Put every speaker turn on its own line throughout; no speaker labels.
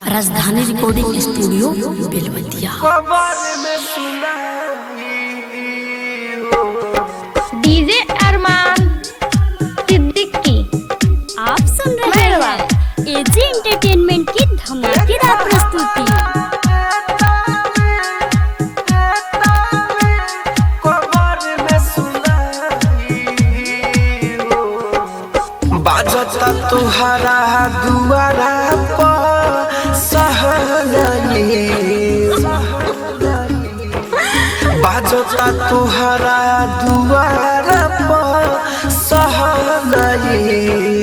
राजधानी recording studio Belwatia
खबर में सुनाई हो
डीजे अरमान सिद्दीकी
आप सुन रहे हैं एजी एंटरटेनमेंट की धमाकेदार प्रस्तुति
खबर में सुनाई हो बाजता तुहरा दुआरा पर सहनाई बाजता तुहरा दुआरा पर सहनाई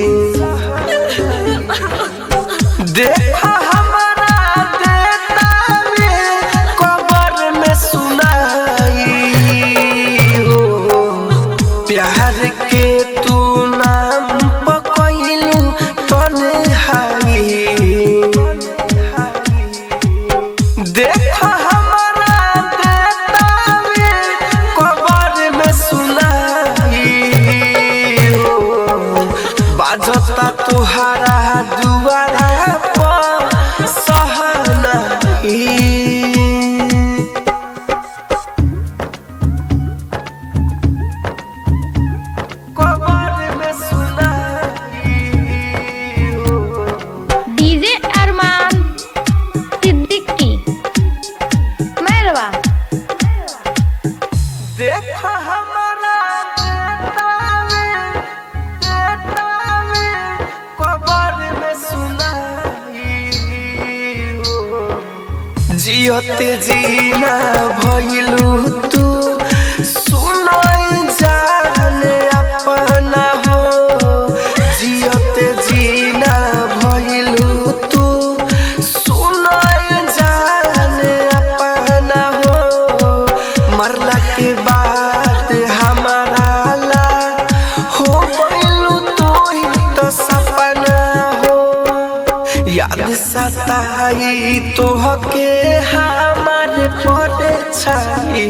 देखा हमारा देता में कबर में सुनाई हो प्यार के तू नाम पकैलू तन्हाई देखा हमारा देता में कबर में सुनाई हो बाजता तुहरा दुआरा पर सहनाई कबर में सुनाई हो
डीजे अरमान सिद्दीकी मैरवा
देखा हमारा देता में देता में कबर में सुनाई हो जियते जीना भइलू तू सुनाई जाने अपना हो जियते जीना भइलू तू सुनाई जाने अपना हो मरला के बाद हमारा ला हो गइलू तू ही तो सपना हो याद सताई तोहके हमार पर छाई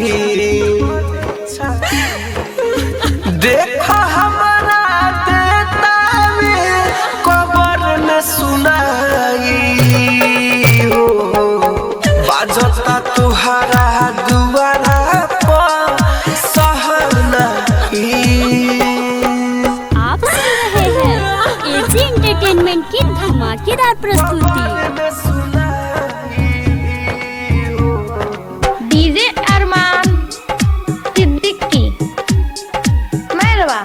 देखा हमारा देता में कबर में सुनाई हो बाजता तुहरा दुआरा पर सहनाई
आप सुन रहे हैं एजी एंटरटेनमेंट की धमाकेदार प्रस्तुति
में सुनाई हो
डीजे अरमान सिद्दीकी मैरवा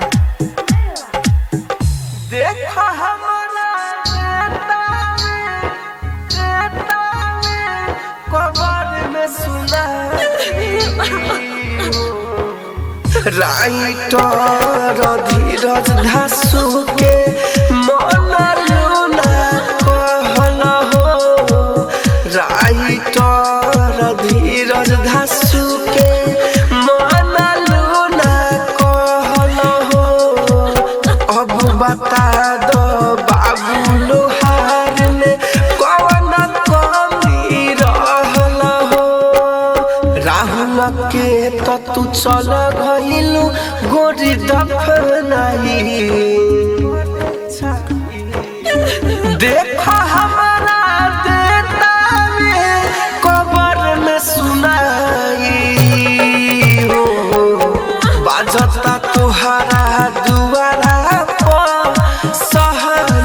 देखा हमारा देता में देता में कबर में सुनाई राइटर धीरज धासु के मन लूना कहल हो राइटर धीरज धासु के मन लूना कहल हो अब बता दो बाबू लोहार में कौन कमी रहल हो राहुल के तो तू चल गइलू गोरी दफनाई देखा हमारा देता में कबर में सुनाई हो बाजता तुहरा दुआरा पर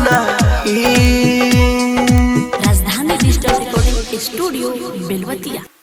सहनाई
राजधानी डिजिटल रिकॉर्डिंग स्टूडियो बेलवतिया